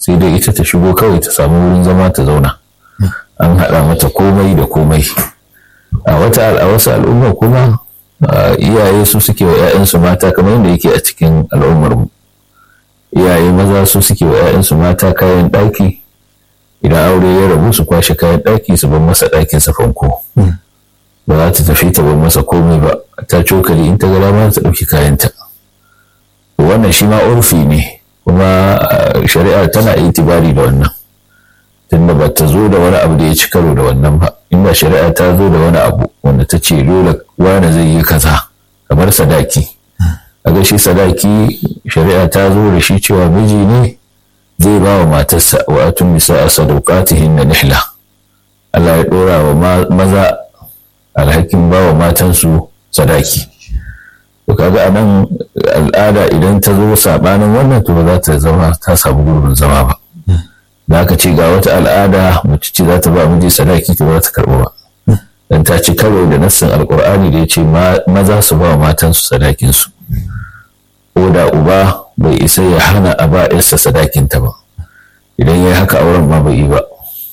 sai dai ita ta shigo kawai ta samu wurin zama ta zauna an haɗa mata komai da komai a wata a wasu al'umma kuma iyaye su suke wa 'ya'yansu mata kamar yadda yake a cikin al'ummar mu iyaye maza su suke wa 'ya'yansu mata kayan ɗaki idan aure ya rabu su kwashe kayan ɗaki su bar masa ɗakin sa fanko ba za ta tafi ta bar masa komai ba ta cokali in ta gara ma ta ɗauki kayanta wannan shi ma urfi ne kuma shari'a tana itibari da wannan tunda ba ta zo da wani abu da ya ci karo da wannan ba inda shari'a ta zo da wani abu wanda ta ce dole wani zai yi kaza kamar sadaki a ga shi sadaki shari'a ta zo da shi cewa miji ne zai ba wa matarsa wa atun nisa a sadauqatihin na nihla Allah ya dora wa maza alhakin ba wa matansu sadaki to kaga a nan al'ada idan ta zo sabanin wannan to ba za ta zama ta samu gurbin zama ba da aka ce ga wata al'ada mace ce za ta ba miji sadaki to za ta karɓa ba dan ta ci karo da nassin alkur'ani da ya ce maza su ba matansu sadakinsu ko da uba bai isa ya hana a ba yarsa sadakinta ba idan ya yi haka auren ma bai yi ba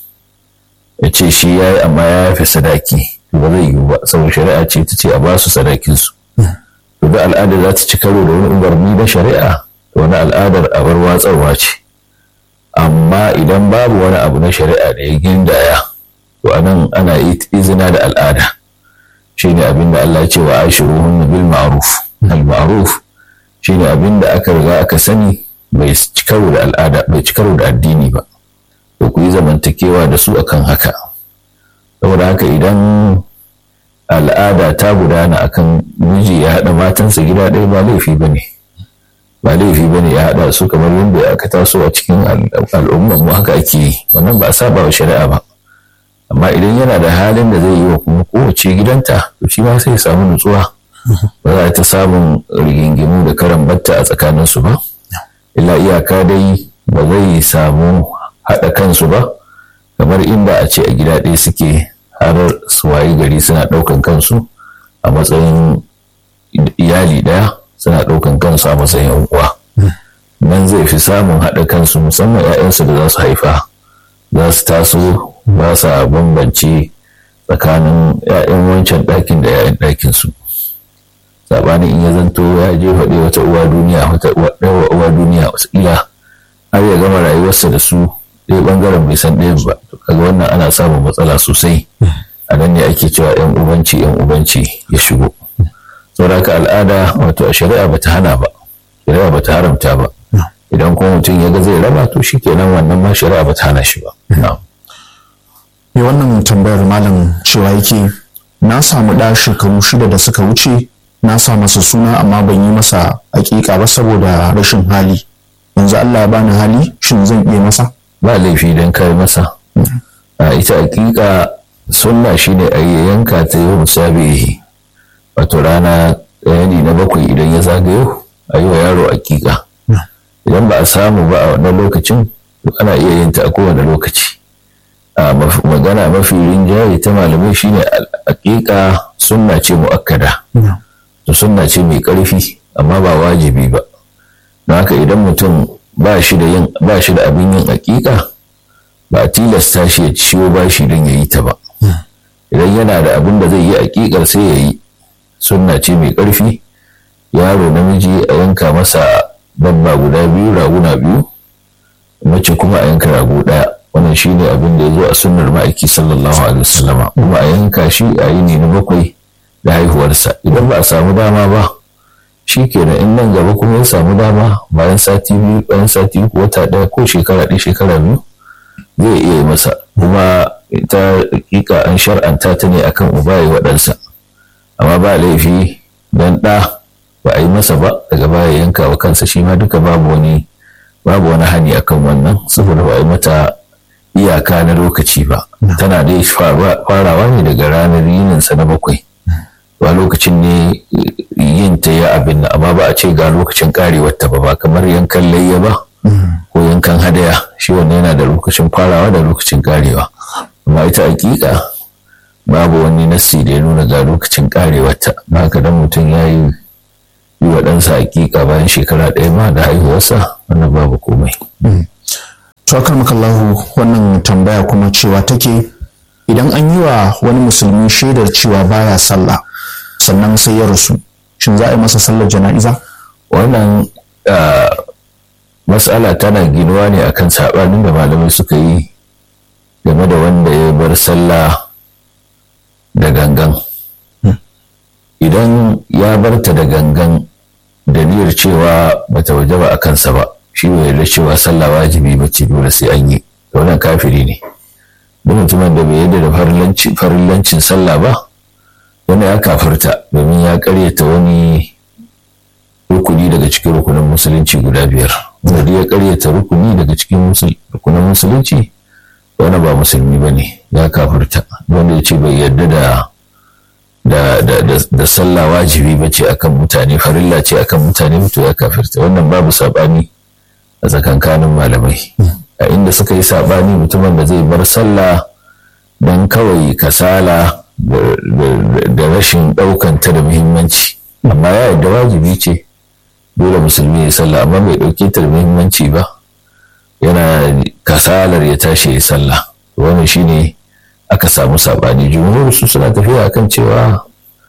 ya ce shi ya yi amma ya yafe sadaki to ba zai yiwu ba saboda shari'a ce ta ce a ba su sadakinsu to da al'adar za ta ci karo da wani umarni na shari'a wani al'adar abar watsarwa ce amma idan babu wani abu na shari'a da ya gindaya to anan ana izina da al'ada shine abin da Allah ya ce wa ashiruhun bil ma'ruf al ma'ruf shine abin da aka riga aka sani bai ci karo da al'ada bai ci karo da addini ba to ku yi zamantakewa da su akan haka saboda haka idan al'ada ta gudana akan miji ya haɗa matansa gida ɗaya ba laifi ba ne ba laifi ba ne ya haɗa su kamar yadda aka taso a cikin al'ummar mu haka ake yi wannan ba a saba wa shari'a ba amma idan yana da halin da zai yi wa kuma kowace gidanta to shi ma sai ya samu nutsuwa ba za a ta samun rigingimu da karan batta a tsakanin su ba illa iyaka dai ba zai samu haɗa kansu ba kamar inda a ce a gida ɗaya suke har su wayi gari suna ɗaukan kansu a matsayin iyali ɗaya suna ɗaukan kansu a matsayin uwa nan zai fi samun haɗa kansu musamman 'ya'yansu da za su haifa za su taso ba sa bambance tsakanin 'ya'yan wancan ɗakin da 'ya'yan ɗakin su saɓanin in ya zanto ya je faɗi wata uwa duniya wata uwa duniya wasu har ya gama rayuwarsa da su ɗaya ɓangaren bai san ɗayan ba to kaga wannan ana samun matsala sosai a nan ne ake cewa 'yan ubanci 'yan ubanci ya shigo saboda haka al'ada wato a shari'a bata hana ba shari'a bata haramta ba idan kuma mutum ya ga zai raba to shi kenan wannan ma shari'a bata hana shi ba me wannan tambayar malam cewa yake na samu ɗa shekaru shida da suka wuce na sa masa suna amma ban yi masa aƙiƙa ba saboda rashin hali yanzu Allah ya bani hali shin zan iya masa ba laifi don kai masa a ita aƙiƙa sunna shine a yanka ta yau musabihi wato rana ɗaya ne na bakwai idan ya zagayo a yi wa yaro aƙiƙa idan ba a samu ba a wannan lokacin ana iya yin ta a kowane lokaci a magana mafi rinjaye ta malamai shine aƙiƙa sunna ce mu'akkada to sunna ce mai ƙarfi amma ba wajibi ba don haka idan mutum ba shi da yin ba shi da abin yin aƙiƙa ba a tilasta shi ya ciwo ba shi don ya yi ta ba idan yana da abin da zai yi aƙiƙar sai ya yi sunna ce mai ƙarfi yaro namiji a yanka masa babba guda biyu raguna biyu mace kuma a yanka rago ɗaya wannan shine abin da ya zo a sunnar ma'aiki sallallahu alaihi wasallama kuma a yanka shi a yi ne na bakwai da haihuwarsa idan ba a samu dama ba shi kenan in nan gaba kuma ya samu dama bayan sati biyu bayan sati uku wata ɗaya ko shekara ɗaya shekara biyu zai iya yi masa kuma ita hakika an shar'anta ta ne akan uba ya waɗansa amma ba laifi dan ɗa ba a yi masa ba daga baya yanka wa kansa shi ma duka babu wani babu wani hani akan wannan saboda ba a yi mata iyaka na lokaci ba tana dai farawa ne daga ranar yininsa na bakwai ba lokacin ne yin ta ya abin nan amma ba a ce ga lokacin karewar ta ba ba kamar yankan layya ba ko yankan hadaya shi wannan yana da lokacin farawa da lokacin karewa amma ita hakika babu wani nassi da ya nuna ga lokacin karewar ta ba haka dan mutum ya yi yi wa ɗansa hakika bayan shekara ɗaya ma da haihuwarsa wannan babu komai. to makallahu wannan tambaya kuma cewa take idan an yi wa wani musulmi shaidar cewa baya sallah sannan sai ya rasu shin za a yi masa sallar jana'iza wannan matsala tana ginuwa ne akan saɓanin da malamai suka yi game da wanda ya bar sallah da gangan idan ya barta da gangan da niyyar cewa bata waje ba a kansa ba shi bai yarda cewa sallah wajibi ba ce dole sai an yi wannan kafiri ne duk mutumin da bai yarda da farillancin sallah ba wani ya kafirta domin ya karyata wani rukuni daga cikin rukunin musulunci guda biyar wanda ya karyata rukuni daga cikin rukunin musulunci wani ba musulmi ba ne ya kafirta wanda ya ce bai yarda da da da da da sallah wajibi ba ce akan mutane farilla ce akan mutane mutu ya kafirta wannan babu sabani a tsakankanin malamai a inda suka yi sabani mutumin da zai bar sallah don kawai kasala da rashin ɗaukanta da muhimmanci amma ya yarda wajibi ce dole musulmi ya sallah amma bai ɗauke ta da muhimmanci ba yana kasalar ya tashi ya sallah wannan shine aka samu sabani jumhur su suna tafiya akan cewa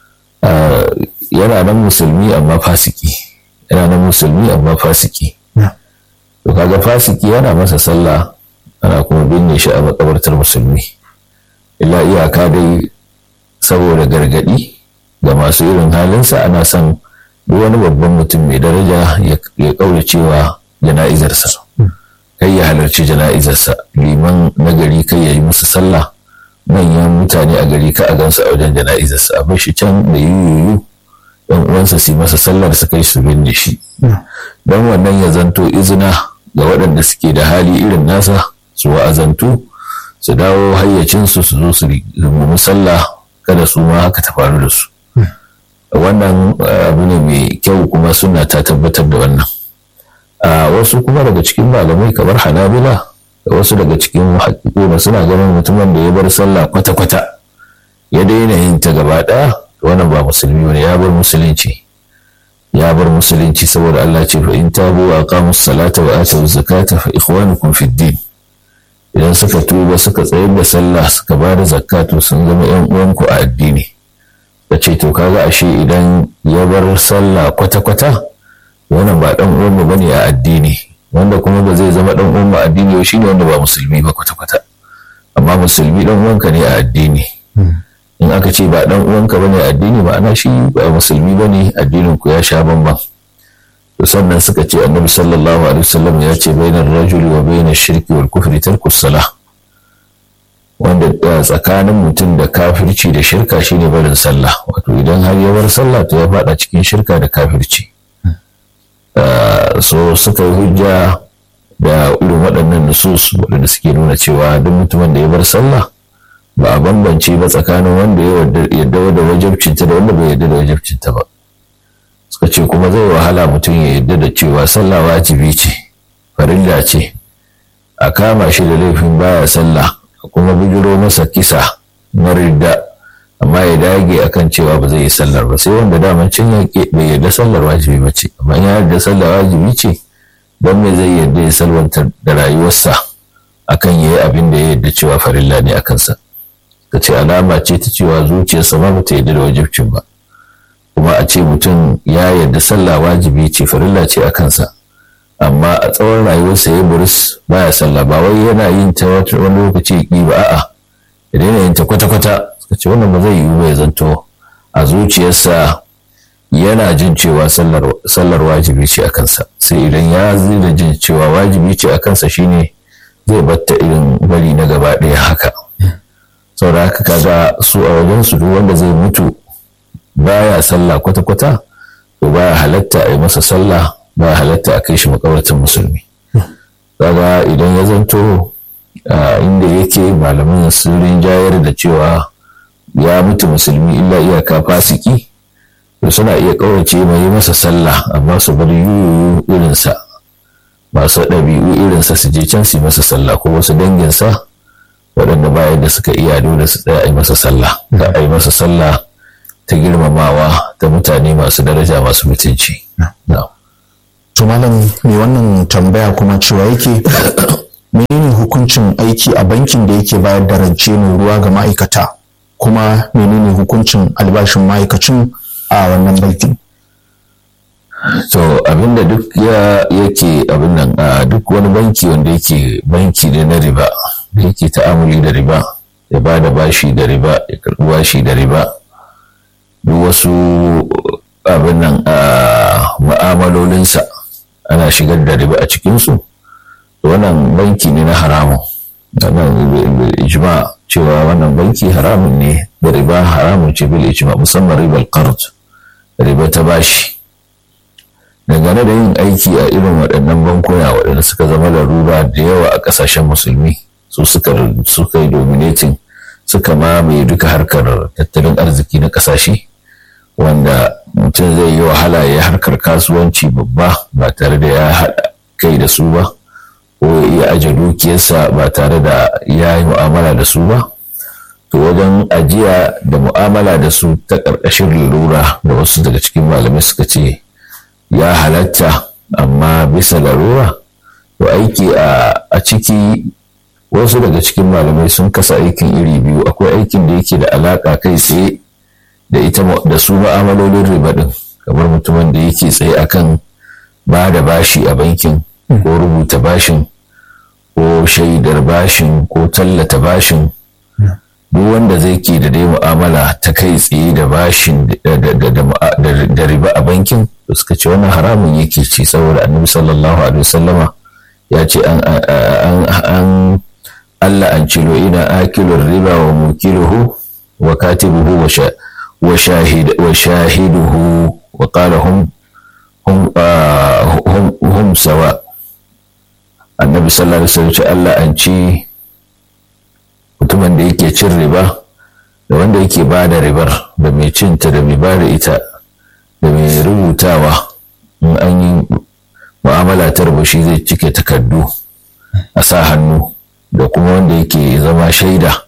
yana nan musulmi amma fasiki yana nan musulmi amma fasiki to kaga fasiki yana masa sallah ana kuma binne shi a makabartar musulmi illa iyaka dai saboda gargadi ga masu irin halinsa ana son duk wani babban mutum mai daraja ya kaura cewa jana'izarsa kai ya halarci jana'izarsa liman nagari kai ya yi musu sallah manyan mutane a gari ka a gansu a wajen jana'izarsa a bar shi can da yuyuyu yan uwansa su masa sallar su kai su binne shi don wannan ya zanto izina ga waɗanda suke da hali irin nasa su wa'azantu su dawo hayyacinsu su zo su rungumi sallah kada su ma haka ta faru da su wannan abu ne mai kyau kuma suna ta tabbatar da wannan a wasu kuma daga cikin malamai kamar hanabila da wasu daga cikin haƙiƙuna suna ganin mutumin da ya bar sallah kwata-kwata ya daina yin ta gaba ɗaya wannan ba musulmi ne ya bar musulunci ya bar musulunci saboda Allah ce fa in tabu wa aqamu salata wa atu zakata fa ikhwanukum fid din idan suka tuba suka tsayar da sallah suka ba da zakatu sun zama yan uwanku a addini da ce to kaga ashe idan ya bar sallah kwata-kwata wannan ba dan uwanmu bane a addini wanda kuma ba zai zama dan uwan addini ba shine wanda ba musulmi ba kwata-kwata amma musulmi dan uwanka ne a addini in aka ce ba dan uwanka bane a addini ma'ana shi ba musulmi bane addinin ku ya sha bamban to sannan suka ce annabi sallallahu alaihi wasallam ya ce bainar rajuli wa bainar shirki wal kufri tarku salah wanda tsakanin mutum da kafirci da shirka shine barin sallah wato idan har ya bar sallah to ya fada cikin shirka da kafirci so suka yi hujja da irin waɗannan nusus waɗanda suke nuna cewa duk mutumin da ya bar sallah ba a bambance ba tsakanin wanda ya yarda da wajabcinta da wanda bai yarda da wajabcinta ba suka ce kuma zai wahala mutum ya yarda da cewa sallah wajibi ce farilla ce a kama shi da laifin baya sallah kuma bijiro masa kisa na ridda amma ya dage akan cewa ba zai yi sallar ba sai wanda daman cin yaƙi bai yarda sallar wajibi ba ce amma ya yarda sallar wajibi ce don me zai yarda ya salwantar da rayuwarsa akan ya yi abin da ya yarda cewa farilla ne a kansa ka ce alama ce ta cewa zuciyarsa ma bata yarda da wajibcin ba kuma a ce mutum ya yarda sallah wajibi ce farilla ce a kansa amma a tsawon rayuwarsa ya buris baya sallah ba wai yana yin ta wani lokaci ki ba a'a ya daina yin ta kwata-kwata suka ce wannan ba zai yiwu ba ya zanto a zuciyarsa yana jin cewa sallar wajibi ce a kansa sai idan ya zina jin cewa wajibi ce a kansa shine zai batta irin bari na gaba ɗaya haka saboda haka kaga su a wajen su duk wanda zai mutu baya sallah kwata-kwata to baya halatta a yi masa sallah baya halatta a kai shi makabartin musulmi kaga idan ya zanto inda yake malaman sun rinjayar da cewa ya mutu musulmi illa iyaka fasiki to suna iya kawace mai yi masa sallah amma su bar yuyu irinsa masu ɗabi'u irinsa su je can su masa sallah ko wasu danginsa waɗanda bayan da suka iya dole su tsaya a yi masa sallah da a yi masa sallah ta girmamawa ta mutane masu daraja masu mutunci. To malam mai wannan tambaya kuma cewa yake menene hukuncin aiki a bankin da yake bayar da rance mai ruwa ga ma'aikata kuma menene hukuncin albashin ma'aikacin a wannan bankin to abinda duk ya yake abin nan a duk wani banki wanda yake banki ne na riba da yake ta'amuli da riba ya ba da bashi da riba ya karɓi bashi da riba duk wasu abin nan a ma'amalolinsa ana shigar da riba a cikinsu wannan banki ne na haramun wannan ijma cewa wannan banki haramun ne da riba haramun ce bil ijma musamman ribar qard riba ta bashi dangane da yin aiki a irin waɗannan bankuna waɗanda suka zama larura da yawa a ƙasashen musulmi su suka suka yi dominating suka mamaye duka harkar tattalin arziki na ƙasashe wanda mutum zai yi wahala ya harkar kasuwanci babba ba tare da ya haɗa kai da su ba ko ya iya aje dukiyarsa ba tare da ya yi mu'amala da su ba to wajen ajiya da mu'amala da su ta ƙarƙashin lura da wasu daga cikin malamai suka ce ya halatta amma bisa larura to aiki a ciki wasu daga cikin malamai sun kasa aikin iri biyu akwai aikin da yake da alaƙa kai tsaye da ita da su ma'amalolin riba din kamar mutumin da yake tsaye akan ba da bashi a bankin ko rubuta bashin ko shaidar bashin ko tallata bashin duk wanda zai ke da dai mu'amala ta kai tsaye da bashin da riba a bankin da suka ce wannan haramun yake ce saboda annabi sallallahu alaihi wasallama ya ce an Allah an cilo ina akilun riba wa mukiluhu wa katibuhu wa وشاهد وشاهده وقال هم هم آه هم هم سواء النبي صلى الله عليه وسلم Allah an ci mutumin da yake cin riba da wanda yake ba da ribar da mai cinta da mai ba da ita da mai rubutawa in an yi mu'amala ta shi zai cike takardu a sa hannu da kuma wanda yake zama shaida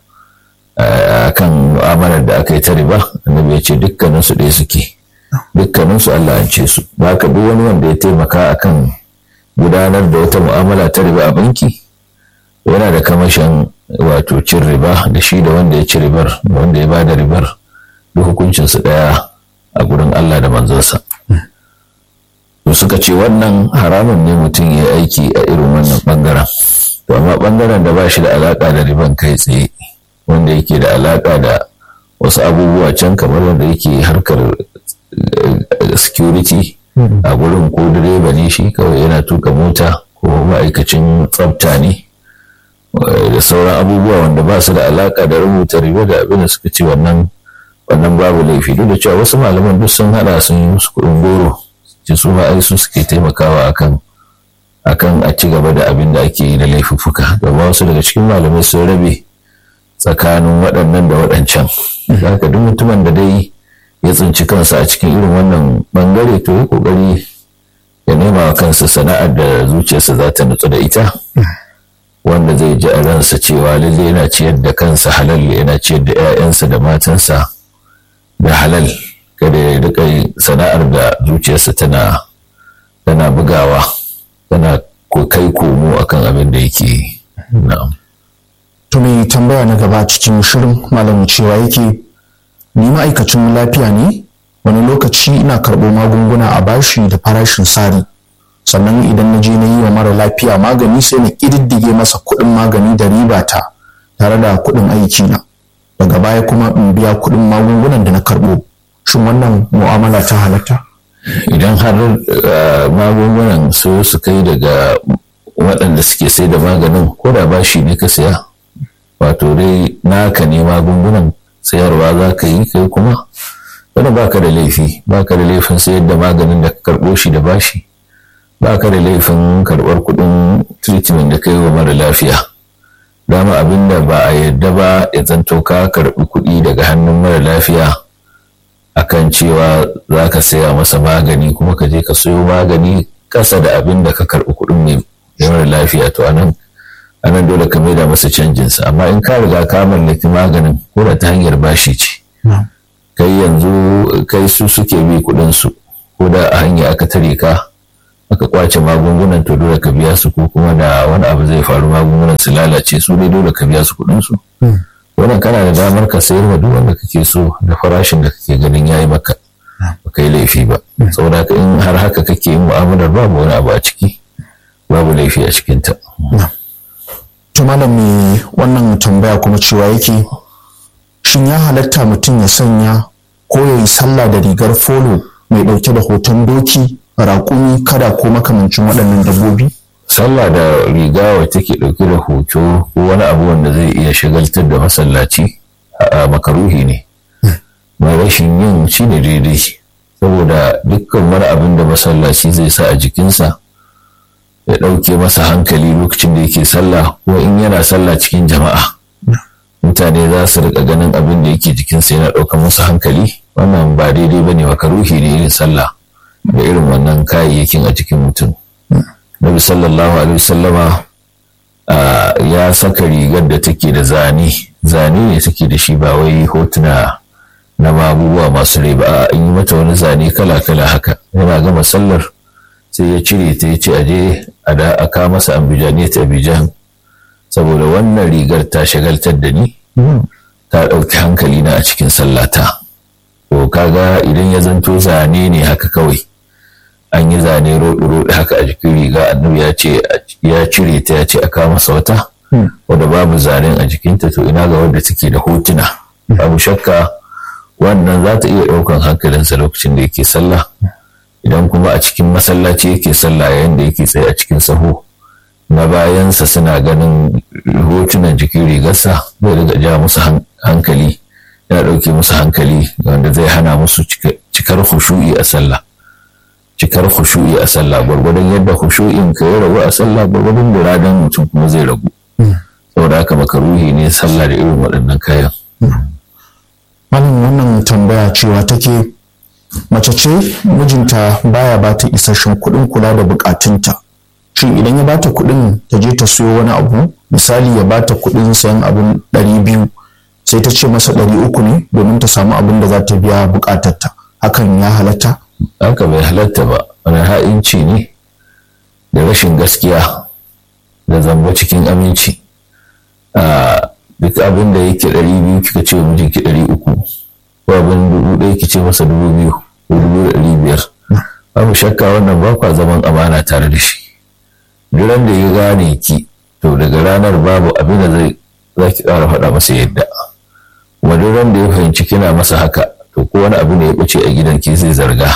kan mu'amalar da aka yi ta riba annabi ya ce dukkanin su ɗaya suke dukkanin su Allah an ce su ba ka duk wani wanda ya taimaka akan gudanar da wata mu'amala ta riba a banki yana da kamashin wato cin riba da shi da wanda ya ci ribar da wanda ya ba da ribar duk hukuncin su ɗaya a gurin Allah da manzansa to suka ce wannan haramun ne mutum ya aiki a irin wannan bangaren to amma bangaren da ba shi da alaka da riban kai tsaye wanda yake da alaƙa da wasu abubuwa can kamar wanda yake harkar security a gurin ko direba ne shi kawai yana tuka mota ko ma'aikacin tsafta ne da sauran abubuwa wanda ba su da alaƙa da rubuta riba da abin da suka ce wannan wannan babu laifi duk da cewa wasu malaman duk sun hada sun yi musu kuɗin goro ce su ma ai su suke taimakawa akan akan a ci gaba da abin da ake yi da laifuffuka domin wasu daga cikin malamai sun rabe tsakanin waɗannan da waɗancan. Haka duk mutumin da dai ya tsinci kansa a cikin irin wannan bangare to ya ƙoƙari ya nema wa kansa sana'ar da zuciyarsa za ta nutsu da ita. Wanda zai ji a ransa cewa lalle yana ciyar da kansa halal yana ciyar da 'ya'yansa da matansa da halal kada ya riƙa sana'ar da zuciyarsa tana tana bugawa tana kai komo akan abin da yake na'am. To mai tambaya na gaba cikin shirin malamin cewa yake ni ma'aikacin lafiya ne wani lokaci ina karɓo magunguna a bashi da farashin sari sannan idan na je na yi wa mara lafiya magani sai na ƙididdige masa kuɗin magani da riba ta tare da kuɗin aiki na daga baya kuma in biya kuɗin magungunan da na karɓo shin wannan mu'amala ta halatta idan har magungunan su su kai daga waɗanda suke sai da maganin ko da bashi ne ka saya wato dai naka ne magungunan sayarwa za ka yi kai kuma wani baka da laifi baka da laifin sayar da maganin da ka karɓo shi da bashi baka da laifin karɓar kuɗin treatment da ka yi wa mara lafiya dama abin da ba a yarda ba ya zanto ka karɓi kuɗi daga hannun mara lafiya akan cewa za ka saya masa magani kuma ka je ka sayo magani ƙasa da abin da ka karɓi kuɗin mai mara lafiya to anan anan dole ka maida masa canjinsa amma in ka riga ka mallaki maganin ko da ta hanyar bashi ce kai yanzu kai su suke bi kuɗin su ko da a hanya aka tare ka aka kwace magungunan to dole ka biya su ko kuma da wani abu zai faru magungunan su lalace su dai dole ka biya su kuɗin su wannan kana da damar ka sayar wa duk wanda kake so da farashin da kake ganin yayi maka ba kai laifi ba saboda in har haka kake yin mu'amalar babu wani abu a ciki babu laifi a cikinta. to malam me wannan tambaya kuma cewa yake shin ya halatta mutum ya sanya ko ya yi sallah da rigar folo mai ɗauke da hoton doki raƙumi kada ko makamancin waɗannan dabbobi sallah da riga wacce ke ɗauke da hoto ko wani abu wanda zai iya shagaltar da masallaci a makaruhi ne mai rashin yin shi ne daidai saboda dukkan wani abin da masallaci zai sa a jikinsa ya ɗauke masa hankali lokacin da yake sallah ko in yana sallah cikin jama'a mutane za su rika ganin abin da yake jikinsa yana ɗaukar musu hankali wannan ba daidai ba ne makaruhi ne irin sallah da irin wannan kayayyakin a jikin mutum nabi sallallahu alaihi wasallama ya saka rigar da take da zane zane ne take da shi ba wai hotuna na abubuwa masu rai ba an yi mata wani zane kala-kala haka yana gama sallar sai ya cire ta ya ce aje a da aka masa ambijani ta abijan saboda wannan rigar ta shagaltar da ni ta ɗauki hankali na a cikin sallata to kaga idan ya zanto zane ne haka kawai an yi zane roɗi-roɗi haka a jikin riga annabi ya ce ya cire ta ya ce aka masa wata wadda babu zanen a jikinta to ina ga wadda take da hotuna babu shakka wannan za ta iya ɗaukan hankalinsa lokacin da yake sallah idan kuma a cikin masallaci yake sallah yayin da yake tsaye a cikin saho na bayansa suna ganin hotunan jikin rigarsa zai riga ja musu hankali yana ɗauke musu hankali wanda zai hana musu cikar hushu'i a sallah cikar hushu'i a sallah gwargwadon yadda hushu'in ka ya ragu a sallah gwargwadon muradan mutum kuma zai ragu saboda haka makaruhi ne sallah da irin waɗannan kayan malam wannan tambaya cewa take mace ce mijinta baya ba ta isasshen kuɗin kula da bukatunta shin idan ya bata kuɗin ta je ta siyo wani abu misali ya bata kuɗin sayan abin ɗari biyu sai ta ce masa ɗari uku ne domin ta samu abin da za ta biya bukatarta hakan ya halatta haka bai halatta ba wani ha'inci ne da rashin gaskiya da zamba cikin aminci duk abin da yake ɗari biyu kika ce mijinki ɗari uku ko abin dubu ɗaya ki ce masa dubu biyu ko dubu ɗari biyar babu shakka wannan ba kwa zaman amana tare da shi duran da ya gane ki to daga ranar babu abin da zai za ki ƙara faɗa masa yadda kuma duran da ya fahimci kina masa haka to ko wani abu ne ya ɓace a gidan ki zai zarga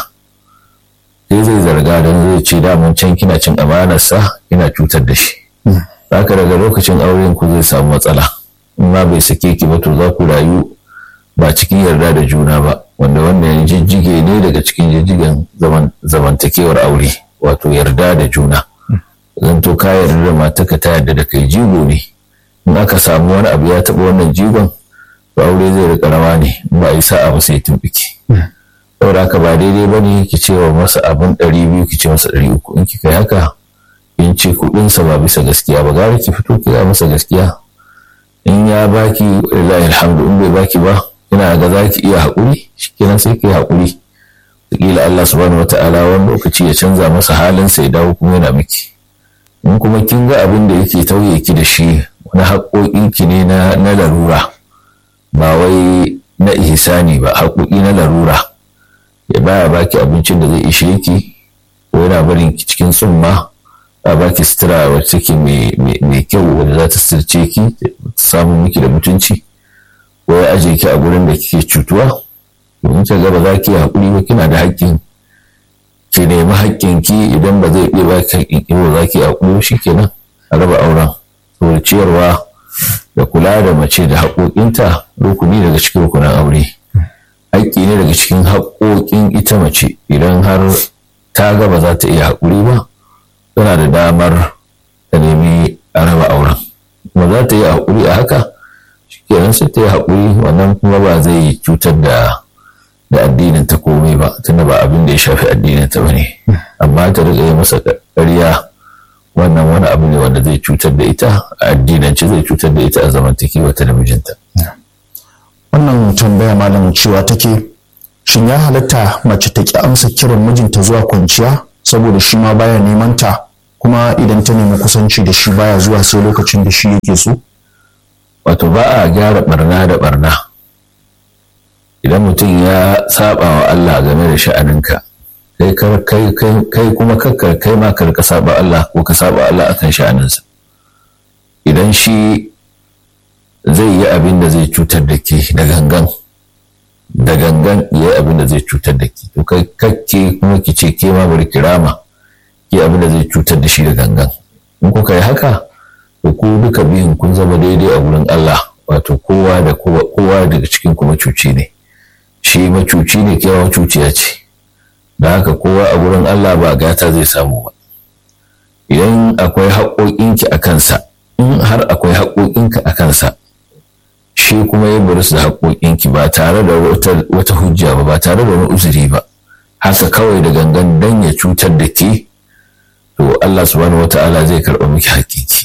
sai zai zarga don zai ce damun can kina cin amanarsa kina cutar da shi haka daga lokacin auren ku zai samu matsala in ma bai sake ki ba to za ku rayu ba cikin yarda da juna ba wanda wannan jijjige ne daga cikin jijjigen zamantakewar aure wato yarda da juna zan to ka yarda da mataka ta yarda da kai jigo ne in aka samu wani abu ya taɓa wannan jigon to aure zai rika rawa ne in ba a yi sa'a ba sai tumbiki saboda haka ba daidai ba ne ki ce wa masa abin ɗari biyu ki ce masa ɗari uku in kika yi haka in ce kuɗinsa ba bisa gaskiya ba gara ki fito ki masa gaskiya in ya baki lillahi alhamdu in bai baki ba ina ga za ki iya haƙuri shikenan sai ki haƙuri kila Allah subhanahu wata'ala wani lokaci ya canza masa halin sai dawo kuma yana miki in kuma kin ga abin da yake tauye ki da shi wani haƙoƙin ki ne na na larura ba wai na ihsani ba haƙoƙi na larura ya baya baki abincin da zai ishe ki ko yana barin ki cikin tsumma a baki sutura wacce take mai kyau wadda za ta sirce ki ta samu miki da mutunci ko ya aje ki a gurin da kike cutuwa domin ta gaba za ki haƙuri ba kina da haƙƙin ki nemi haƙƙin ki idan ba zai iya baki haƙƙin ki ba za ki haƙuri shi kenan a raba auren saboda ciyarwa da kula da mace da haƙoƙinta rukuni daga cikin rukunan aure haƙƙi ne daga cikin haƙoƙin ita mace idan har ta ga ba za ta iya haƙuri ba tana da damar ta nemi a raba auren kuma za ta yi haƙuri a haka kenan sai ta yi haƙuri wannan kuma ba zai cutar da da addinin ta komai ba tunda ba abin da ya shafi addinin ta bane amma ta riga yi masa ƙarya wannan wani abu ne wanda zai cutar da ita a addinance zai cutar da ita a zamantakewa ta da mijinta wannan tambaya malam cewa take shin ya halatta mace ta ki amsa kiran mijinta zuwa kwanciya saboda shi ma baya neman ta kuma idan ta nemi kusanci da shi baya zuwa sai lokacin da shi yake so wato ba a gyara barna da barna idan mutum ya saba wa Allah game da sha'aninka kai kuma kakkar kai ma ka saba Allah ko ka saba Allah akan sha'aninsa idan shi zai yi abin da zai cutar da ke da gangan da gangan ya yi abin da zai cutar da ke to kai kakke kuma ki ce ke ma bari kirama ki abin da zai cutar da shi da gangan in kuka yi haka to ku duka biyun kun zama daidai a wurin Allah wato kowa da kowa daga cikin kuma cuci ne shi macuci ne kewa cuciya ce da haka kowa a wurin Allah ba gata zai samu ba idan akwai haƙoƙinki a kansa in har akwai haƙoƙinka a kansa shi kuma ya bari su da haƙoƙinki ba tare da wata hujja ba ba tare da wani uzuri ba haka kawai da gangan dan ya cutar da ke to Allah subhanahu wata'ala zai karɓa miki haƙƙinki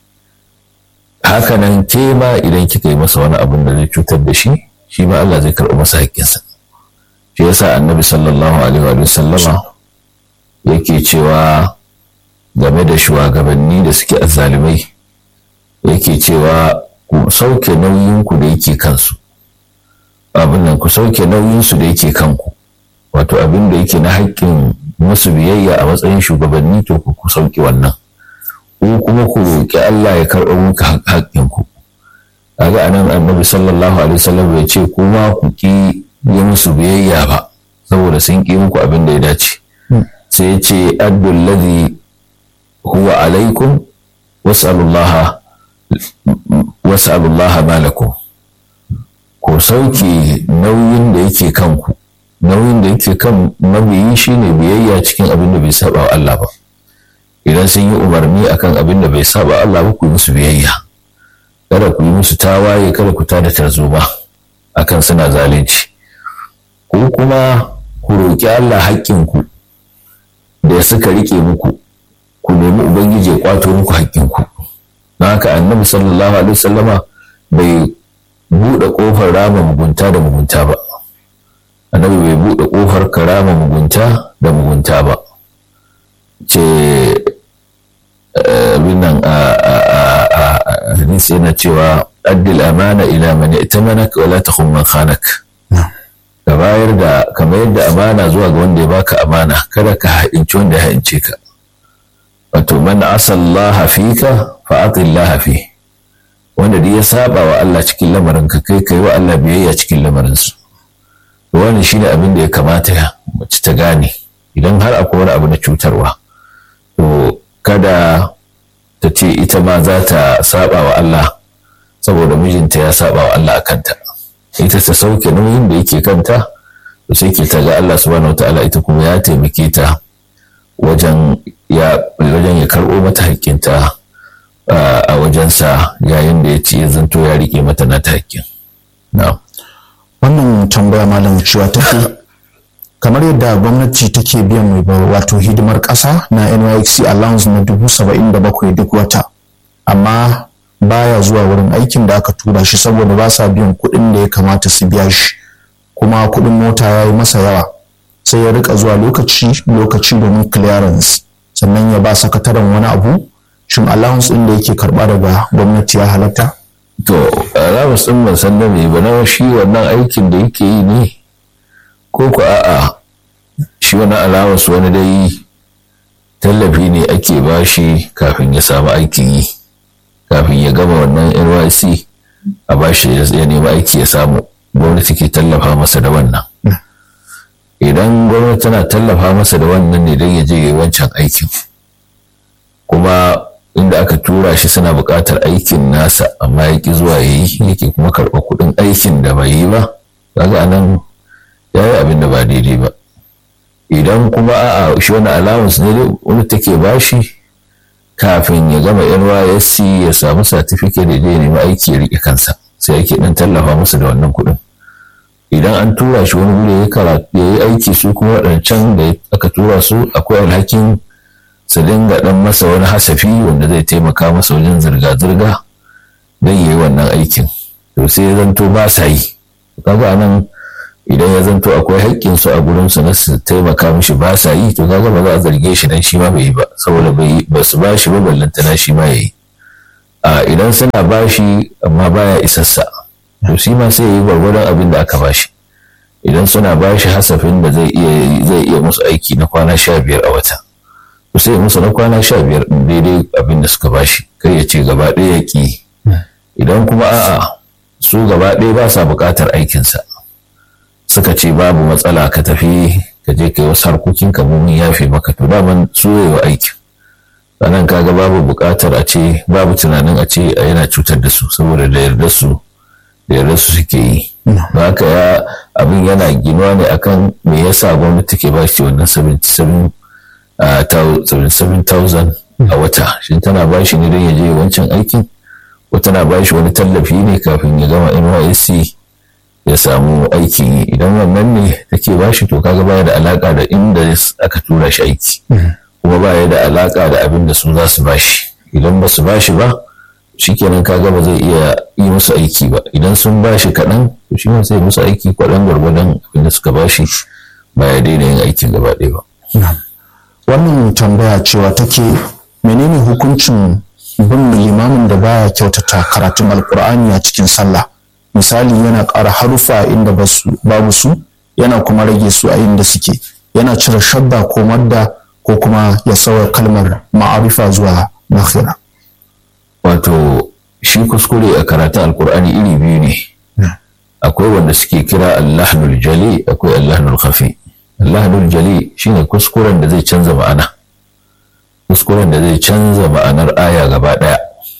haka nan ke ma idan kika yi masa wani abin da zai cutar da shi shi ma Allah zai karɓa masa haƙƙinsa shi yasa annabi sallallahu alaihi wa sallama yake cewa game da shugabanni da suke azzalumai yake cewa ku sauke nauyinku da yake kansu abin nan ku sauke nauyinsu da yake kanku wato abin da yake na haƙƙin musu biyayya a matsayin shugabanni to ku sauke wannan ku kuma ku roƙi Allah ya karɓo muku haƙƙinku kaga anan annabi sallallahu alaihi wasallam ya ce kuma ku ki yi musu biyayya ba saboda sun ki muku abin da ya dace sai ya ce addul ladhi huwa alaikum was'alullaha was'alullaha malakum ko sauke nauyin da yake kanku nauyin da yake kan mabiyi shine biyayya cikin abin da bai saba wa Allah ba idan sun yi umarni akan abin da bai saba Allah ba ku yi musu biyayya kada ku yi musu tawaye kada ku tada tarzoma akan suna zalunci ko kuma ku roƙi Allah haƙƙinku da suka rike muku ku nemi ubangiji ya kwato muku haƙƙinku don haka annabi sallallahu alaihi wasallama bai buɗe ƙofar rama mugunta da mugunta ba annabi bai buɗe ƙofar karama mugunta da mugunta ba ce abin nan a hadisi yana cewa addil amana ila man itamanaka wala takhun man khanak ka bayar da ka mayar da amana zuwa ga wanda ya baka amana kada ka haɗinci wanda ya haɗince ka wato man asallaha fika fa atillaha fi wanda duk ya saba wa Allah cikin lamarin ka kai kai wa Allah biyayya cikin lamarin su to wannan shine abin da ya kamata mace ta gane idan har akwai wani abu na cutarwa to kada ta ce ita ma za ta saba wa Allah saboda mijinta ya saba wa Allah a kanta ita ta sauke nauyin da yake kanta to sai ke ta ga Allah subhanahu wataala ita kuma ya taimake ta wajen ya wajen ya karɓo mata haƙƙinta a wajensa yayin da ya ce ya zanto ya riƙe mata na ta haƙƙin. Wannan tambaya malam cewa take kamar yadda gwamnati take biyan mai wato hidimar ƙasa na NYXC allowance na dubu saba'in da bakwai duk wata amma baya zuwa wurin aikin da aka tura shi saboda ba sa biyan kuɗin da ya kamata su biya shi kuma kuɗin mota ya yi masa yawa sai ya rika zuwa lokaci lokaci domin clearance sannan ya ba sakataren wani abu shin allowance ɗin da yake karɓa daga gwamnati ya halatta to allowance ɗin ban san me ba na shi wannan aikin da yake yi ne ko ku a'a shi wani allowance wani dai tallafi ne ake bashi kafin ya samu aikin yi kafin ya gama wannan NYC a bashi ya nemi aiki ya samu gwamnati ke tallafa masa da wannan idan gwamnati tana tallafa masa da wannan ne don ya je yi wancan aikin kuma inda aka tura shi suna buƙatar aikin nasa amma ya ƙi zuwa ya yi yake kuma karɓa kuɗin aikin da bai yi ba kaga anan ya yi abin da ba daidai ba idan kuma a'a shi wani allowance ne wani take bashi kafin ya gama NYSC ya samu certificate da ya nemi aiki ya rike kansa sai ake dan tallafa masa da wannan kuɗin idan an tura shi wani guri ya karatu ya yi aiki su kuma waɗancan da aka tura su akwai alhakin su dinga dan masa wani hasafi wanda zai taimaka masa wajen zirga-zirga don ya yi wannan aikin to sai ya zanto ba sa yi kaga anan idan ya zanto akwai haƙƙin su a gurin su na su taimaka mishi ba sa yi to kaga ba za a zarge shi dan shi ma bai yi ba saboda bai ba su ba shi ba ballantana shi ma yayi a idan suna ba shi amma baya isassa to shi ma sai ya yi gwargwadon abin da aka ba shi idan suna ba shi hasafin da zai iya zai iya musu aiki na kwana sha biyar a wata to sai musu na kwana sha biyar daidai abin da suka ba shi kai ya ce gaba ɗaya ya ƙi idan kuma a'a su gaba ɗaya ba sa buƙatar aikinsa suka ce babu matsala ka tafi ka je kai wasu harkokin ka mun yafe maka to daman su wa aikin sannan kaga babu buƙatar a ce babu tunanin a ce yana cutar da su saboda da yarda su da yarda su suke yi ba haka ya abin yana ginuwa ne akan me yasa gwamnati ke ba shi wannan 77,000 a wata shi tana ba shi ne don ya je wancan aikin ko tana ba shi wani tallafi ne kafin ya gama nysc ya samu aikin yi idan wannan ne take ba shi to kaga baya da alaka da inda aka tura shi aiki kuma baya da alaka da abin da su za su ba shi idan ba su ba shi ba shikenan kaga ba zai iya yi musu aiki ba idan sun ba shi kaɗan to shi sai musu aiki kwaɗan gwargwadon abin da suka ba shi ba ya daina yin aikin gaba ɗaya ba. wannan tambaya cewa take menene hukuncin bin limamin da baya kyautata karatun alkur'ani a cikin sallah misali yana ƙara harufa inda babu su yana kuma rage su a inda suke yana cire shadda ko madda ko kuma ya sauya kalmar ma'arifa zuwa nakhira wato shi kuskure a karatun alkur'ani iri biyu ne akwai wanda suke kira allahnul jali akwai allahnul khafi allahnul jali shine kuskuren da zai canza ma'ana kuskuren da zai canza ma'anar aya gaba daya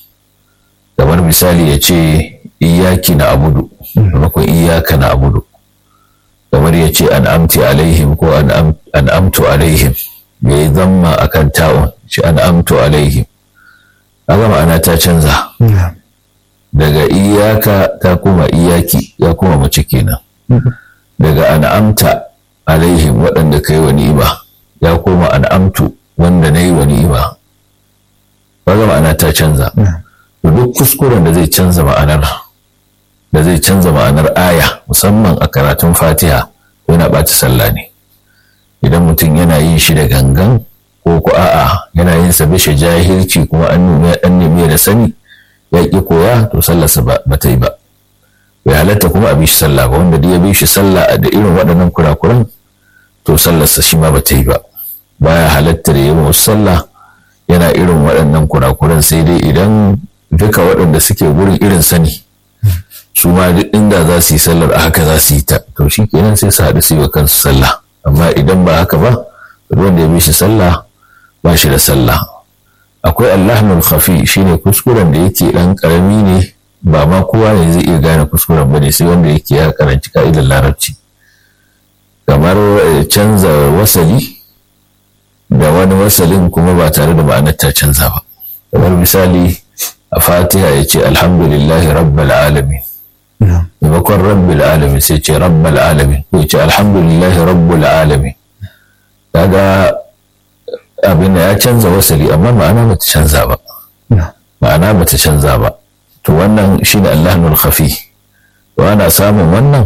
kamar misali ya ce iyaki na abudu maimakon iyaka na abudu kamar ya ce an amti alaihim ko an amtu alaihim ya yi zamma a kan ta'un shi an amtu alaihim kaga ma'ana ta canza daga iyaka ta kuma iyaki ya kuma mace kenan daga an amta alaihim waɗanda ka yi wa ni'ima ya koma an amtu wanda na yi wa ni'ima kaga ma'ana ta canza duk kuskuren da zai canza ma'anar da zai canza ma'anar aya musamman a karatun fatiha yana ɓata sallah ne idan mutum yana yin shi da gangan ko ko a'a yana yin sa bishe jahilci kuma an nemi an nemi da sani ya ki koya to sallarsa ba ta yi ba bai halatta kuma a bishi sallah ba wanda ya bi shi sallah da irin waɗannan kurakuran to sallarsa shi ma ba ta yi ba baya halatta da yawan sallah yana irin waɗannan kurakuran sai dai idan duka waɗanda suke gurin irin sani su ma duk inda za su yi sallar a haka za su yi ta to shi kenan sai su haɗu su yi wa kansu sallah amma idan ba haka ba wanda ya bi shi sallah ba shi da sallah akwai allahmul khafi shine kuskuren da yake dan karami ne ba ma kowa ne zai iya gane kuskuren bane sai wanda yake ya karanci ka'idar larabci kamar canza wasali da wani wasalin kuma ba tare da ma'anar ta canza ba kamar misali a fatiha ya ce alhamdulillahi rabbal alamin maimakon rabbil alamin sai ce rabbal alamin ko ya ce alhamdulillahi rabbul alamin kaga abin ya canza wasali amma ma'ana bata canza ba ma'ana bata canza ba to wannan shine allahnul khafi to ana samun wannan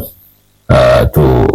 to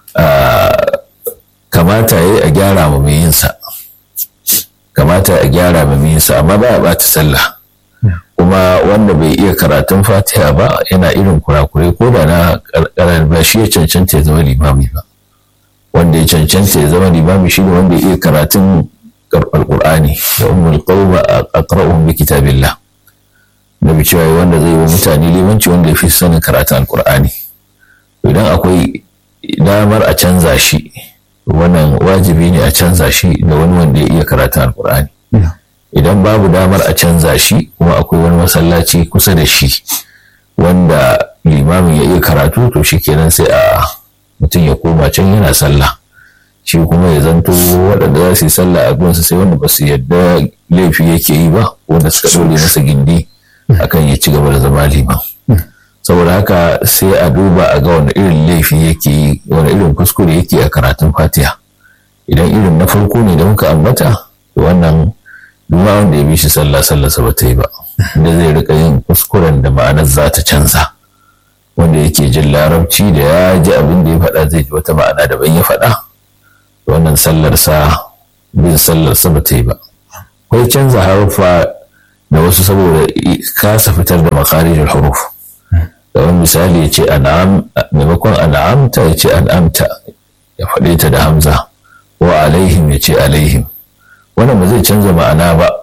kamata yayi a gyara ma mai yinsa kamata a gyara ma mai yinsa amma ba a bata sallah kuma wanda bai iya karatun fatiha ba yana irin kurakure ko da na karar ba shi ya cancanta ya zama limami ba wanda ya cancanta ya zama limami shi ne wanda ya iya karatun alkur'ani da ummul qawma aqra'uhum bi kitabillah nabi cewa wanda zai wa mutane limanci wanda ya fi sanin karatun alkur'ani idan akwai damar a canza shi wannan wajibi ne a canza shi da wani wanda ya iya karatun alkur'ani idan babu damar a canza shi kuma akwai wani masallaci kusa da shi wanda limamin ya iya karatu to shi kenan sai a mutum ya koma can yana sallah shi kuma ya zanto waɗanda za su yi sallah a gunsa sai wanda ba su yadda laifi yake yi ba wanda suka ɗaure masa gindi akan ya ci gaba da zama liman saboda haka sai a duba a ga wani irin laifi yake yi wani irin kuskure yake a karatun fatiha idan irin na farko ne da muka ambata to wannan duma wanda ya bi shi sallah sallah ba ta yi ba da zai rika yin kuskuren da ma'anar za ta canza wanda yake jin larabci da ya ji abin da ya faɗa zai ji wata ma'ana daban ya faɗa wannan sallar sa bin sallar sa ba ta yi ba akwai canza haruffa da wasu saboda kasa fitar da makarijin huruf kamar misali ya ce an'am maimakon an'amta ya ce an'amta ya faɗe ta da hamza wa alaihim ya ce alaihim wannan ba zai canza ma'ana ba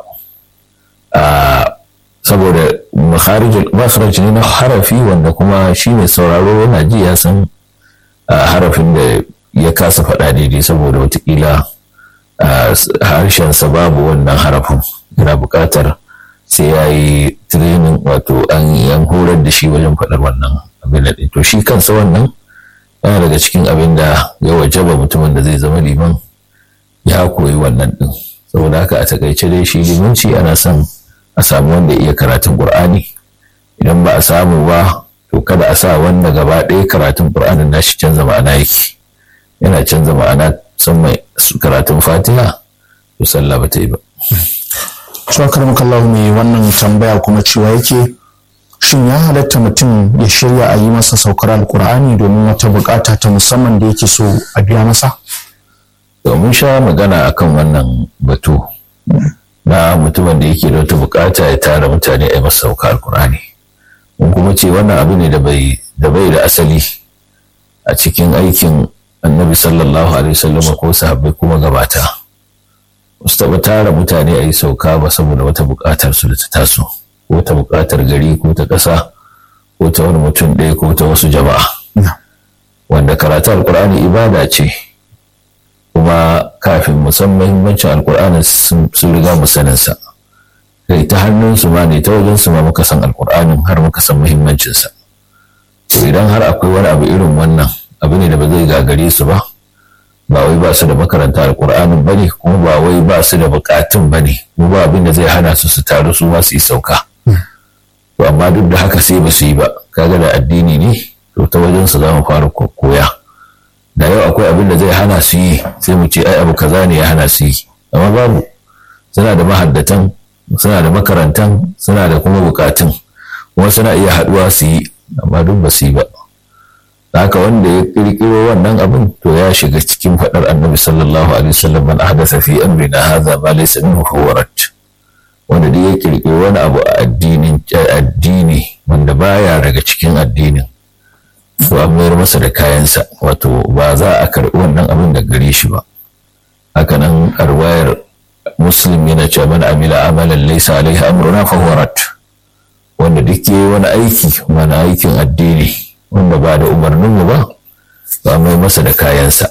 saboda makharij ne na harafi wanda kuma shi mai sauraro yana ji ya san harafin da ya kasa faɗa daidai saboda watakila harshensa babu wannan harafin yana buƙatar sai ya yi training wato an yan horar da shi wajen faɗar wannan abin da to shi kansa wannan yana daga cikin abin da ya wajaba mutumin da zai zama liman ya koyi wannan ɗin saboda haka a takaice dai shi limanci ana son a samu wanda iya karatun ƙur'ani idan ba a samu ba to kada a sa wanda gaba ɗaya karatun ƙur'anin nashi canza ma'ana yake yana canza ma'ana musamman karatun fatiha to sallah ba ta yi ba Shakar makallahu mai wannan tambaya kuma cewa yake shin ya halatta mutum ya shirya a yi masa saukar alkur'ani domin wata bukata ta musamman da yake so a biya masa? domin sha magana akan wannan batu na mutumin da yake da wata bukata ya tara mutane a yi masa saukar alkur'ani mun kuma ce wannan abu ne da bai da asali a cikin aikin annabi sallallahu alaihi wasallam ko sahabbai kuma gabata su taɓa tara mutane a yi sauka ba saboda wata buƙatar su da ta taso ko ta buƙatar gari ko ta ƙasa ko ta wani mutum ɗaya ko ta wasu jama'a wanda karatu alƙur'ani ibada ce kuma kafin musamman muhimmancin alƙur'ani sun riga mu saninsa kai ta hannunsu ma ne ta wajensu ma muka san alƙur'anin har muka san muhimmancinsa to idan har akwai wani abu irin wannan abu ne da ba zai gagare su ba ba wai ba su da makaranta alkur'anin ba ne kuma ba wai ba su da bukatun ba ne kuma ba abin da zai hana su su taru su ma su yi sauka to amma duk da haka sai ba su yi ba kaga da addini ne to ta wajen su za mu fara koya da yau akwai abin da zai hana su yi sai mu ce ai abu kaza ne ya hana su yi amma babu suna da mahaddatan suna da makarantan suna da kuma bukatun kuma suna iya haduwa su yi amma duk ba su yi ba haka wanda ya kirkiro wannan abin to ya shiga cikin faɗar annabi sallallahu alaihi wasallam man ahdatha fi amrina hadha ma laysa minhu huwa wanda duk ya kirkiro wani abu a addinin addini wanda baya daga cikin addinin to an mayar masa da kayansa wato ba za a karɓi wannan abin da gare shi ba haka nan arwayar muslim yana cewa man amila amalan laysa alaihi amruna fa huwa wanda duk yayi wani aiki wani aikin addini wanda ba da umarninmu ba ba mai masa da kayansa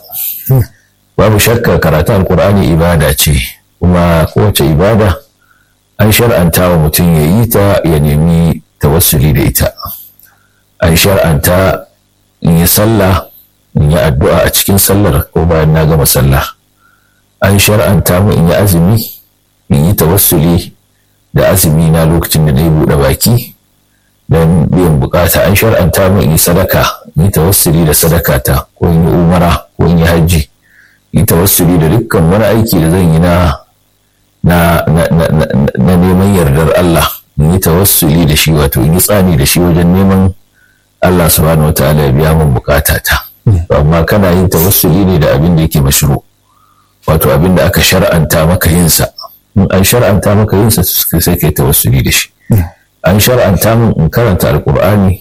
babu shakka karatu alkur'ani ibada ce kuma kowace ibada an shar'anta wa mutum ya yi ta ya nemi tawassuli da ita an shar'anta in yi sallah in yi addu'a a cikin sallar ko bayan na gama sallah an shar'anta mu in yi azumi in yi tawassuli da azumi na lokacin da na yi buɗe baki don biyan bukata an shar'anta mu in yi sadaka in yi tawassuli da sadaka ta ko in yi umara ko in yi hajji in yi tawassuli da dukkan wani aiki da zan yi na na neman yardar Allah in yi tawassuli da shi wato in yi tsani da shi wajen neman Allah subhanahu wataala ya biya min bukata ta amma kana yin tawassuli ne da abin da yake mashru wato abin da aka shar'anta maka yin sa in an shar'anta maka yin sa sai kai tawassuli da shi an shar'anta min in karanta alkur'ani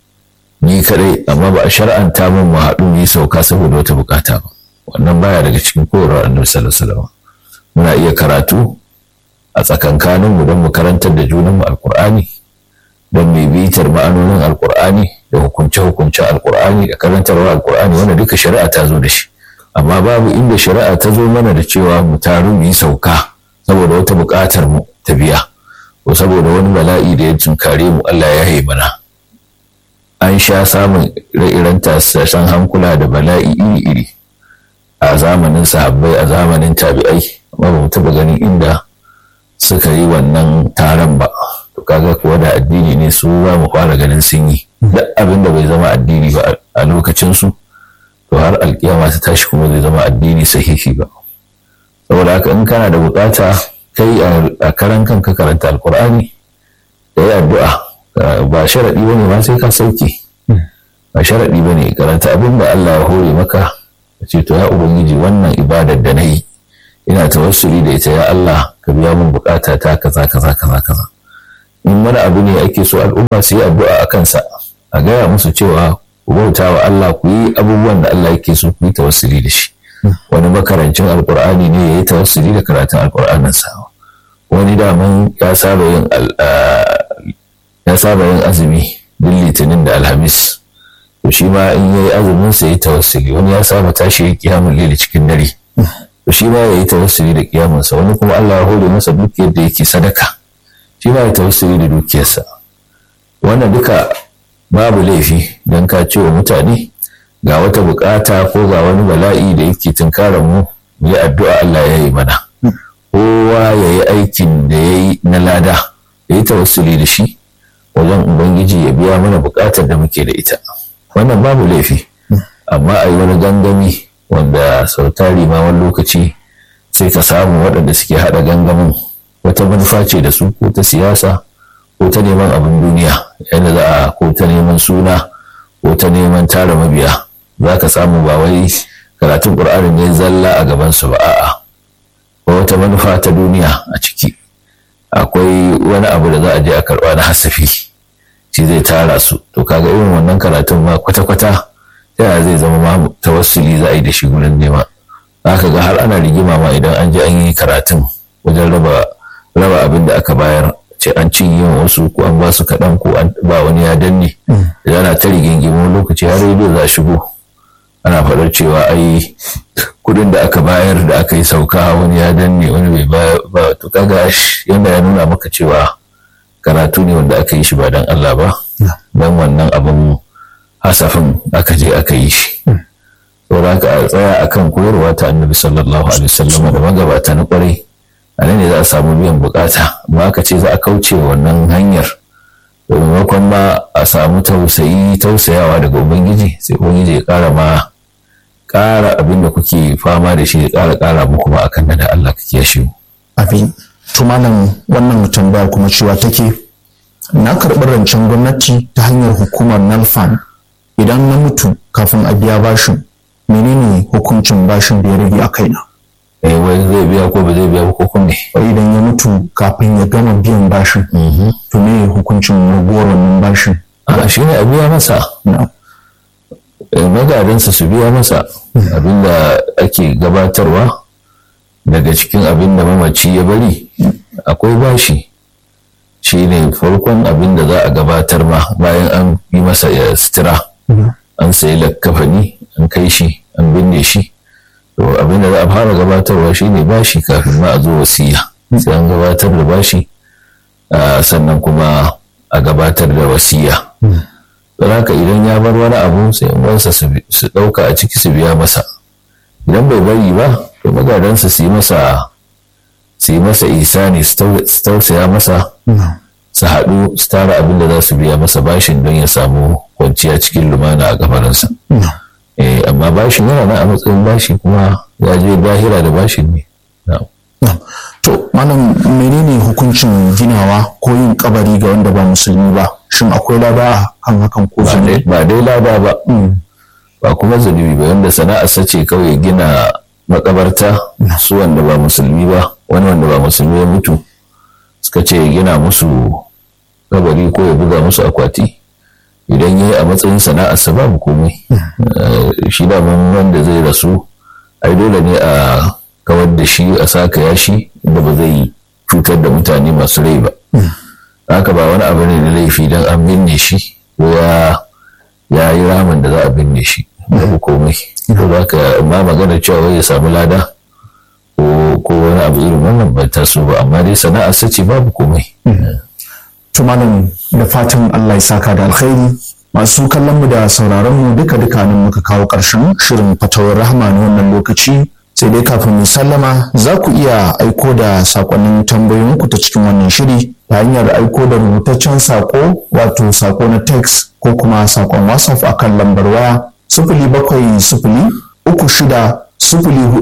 ni kadai amma ba a shar'anta min mu haɗu mu yi sauka saboda wata bukata ba wannan baya daga cikin koyarwar annabi sallallahu alaihi wasallam muna iya karatu a tsakankanin mu don mu karantar da junan mu alkur'ani don mu bitar ma'anonin alkur'ani da hukunce hukunce alkur'ani da karantarwar alkur'ani wanda duka shari'a ta zo da shi amma babu inda shari'a ta zo mana da cewa mu taru mu yi sauka saboda wata buƙatar mu ta biya ko saboda wani bala'i da ya tunkare mu Allah ya yi mana an sha samun ire-iren tasashen hankula da bala'i iri-iri a zamanin sahabbai a zamanin tabi'ai amma ba mu taɓa ganin inda suka yi wannan taron ba to kaga kuwa da addini ne su za mu fara ganin sun yi duk abin da bai zama addini ba a lokacin su to har alkiyama ta tashi kuma zai zama addini sahihi ba saboda haka in kana da bukata kai a karan kanka karanta alkur'ani da yi addu'a ba sharaɗi wani ma sai ka sauke ba sharaɗi ba ne karanta abin da Allah ya hore maka ce to ya ubangiji wannan ibadar da na yi ina tawassuli da ita ya Allah ka biya min bukata ta kaza kaza kaza kaza in wani abu ne ake so al'umma su yi addu'a a kansa a gaya musu cewa ku bauta wa Allah ku yi abubuwan da Allah yake so ku yi tawassuli da shi wani makarancin alkur'ani ne ya yi tawassuli da karatun alkur'anin sa wani daman ya saba yin ya saba yin azumi duk litinin da alhamis to shi ma in yayi azumin sa yi tawassuli wani ya saba tashi kiyamun lili cikin dare to shi ma yayi tawassuli da kiyamun sa wani kuma Allah ya hore masa dukiyar da yake sadaka shi ma ya tawassuli da dukiyarsa wannan duka babu laifi don ka ce wa mutane ga wata bukata ko ga wani bala'i da yake tunkarar mu mu yi addu'a Allah ya yi mana kowa ya yi aikin da ya yi na lada ya yi tawassuli da shi wajen ubangiji ya biya mana bukatar da muke da ita wannan babu laifi amma a yi wani gangami wanda sau tari ma wani lokaci sai ka samu waɗanda suke haɗa gangamin wata manufa ce da su ko ta siyasa ko ta neman abin duniya yadda za a ko ta neman suna ko ta neman tara mabiya za ka samu ba wai karatun ƙur'ani ne zalla a gabansu ba a'a ko wata manufa ta duniya a ciki akwai wani abu da za a je a karɓa na hasafi shi zai tara su to kaga irin wannan karatun ma kwata-kwata yaya zai zama ma tawassuli za a yi da shi gurin nema za ka ga har ana rigima ma idan an je an yi karatun wajen raba raba abin da aka bayar ce an cinye wasu ko an ba su kaɗan ko an ba wani ya danne idan ana ta rigingimu lokaci har rediyo za shigo ana faɗar cewa ai kuɗin da aka bayar da aka yi sauka wani ya danne wani bai bayar ba to kaga yanda ya nuna maka cewa karatu ne wanda aka yi shi ba don Allah ba don wannan abin hasafin aka je aka yi shi saboda haka a tsaya akan koyarwa ta annabi sallallahu alaihi wasallam da magabata na kwarai a nan ne za a samu biyan bukata amma aka ce za a kauce wannan hanyar maimakon ma a samu tausayi tausayawa daga ubangiji sai ubangiji ya kara ma kara abin da kuke fama da shi ya kara kara muku ma akan da Allah ka kiyashe mu abin tumalan wannan tambaya kuma cewa take na karɓi rancen gwamnati ta hanyar hukumar nalfan idan na mutu kafin a biya bashin menene hukuncin bashin da ya rage a kaina eh wai zai biya ko ba zai biya ba ko kuma wai idan ya mutu kafin ya gama biyan bashin to me hukuncin ragowar wannan bashin a shi ne a biya masa magadansa su biya masa abinda ake gabatarwa daga cikin abin da mamaci ya bari akwai bashi shi ne farkon abin da za a gabatar ma bayan an yi masa ya sutura an sayi lakkafani an kai shi an binne shi to abin da za a fara gabatarwa shi ne bashi kafin ma a zo wasiya sai an gabatar da bashi sannan kuma a gabatar da wasiya don haka idan ya bar wani abu sai wansa su ɗauka a ciki su biya masa idan bai bari ba to magadansa su yi masa su yi masa isani su tausaya masa su haɗu su tara abin da za su biya masa bashin don ya samu kwanciya cikin lumana a kafarinsa amma bashin yana nan a matsayin bashi kuma ya je bahira da bashin ne to malam menene hukuncin ginawa ko yin kabari ga wanda ba musulmi ba shin akwai laba kan hakan ko zunubi ba dai laba ba ba kuma zunubi ba wanda sana'ar sace kawai gina makabarta su wanda ba musulmi ba wani wanda ba musulmi ya mutu suka ce gina musu kabari ko ya buga musu akwati idan ya yi a matsayin sana'arsa babu komai shi daman wanda zai rasu ai dole ne a kawar da shi a saka yashi da ba zai cutar da mutane masu rai ba haka ba wani abu ne da laifi don an binne shi ko ya yi ramin da za a binne shi babu komai ko ba ka ma magana cewa ya samu lada ko wani abu irin wannan bai taso ba amma dai sana'a sace babu komai to malam da fatan Allah ya saka da alkhairi masu kallon mu da sauraron mu duka duka nan muka kawo ƙarshen shirin fatawar rahama na wannan lokaci sai dai kafin mu sallama za ku iya aiko da sakonnin tambayoyinku ta cikin wannan shiri ta hanyar aiko da rubutaccen sako wato sako na text ko kuma sakon whatsapp akan lambar waya sifili bakwai sifili uku shida sifili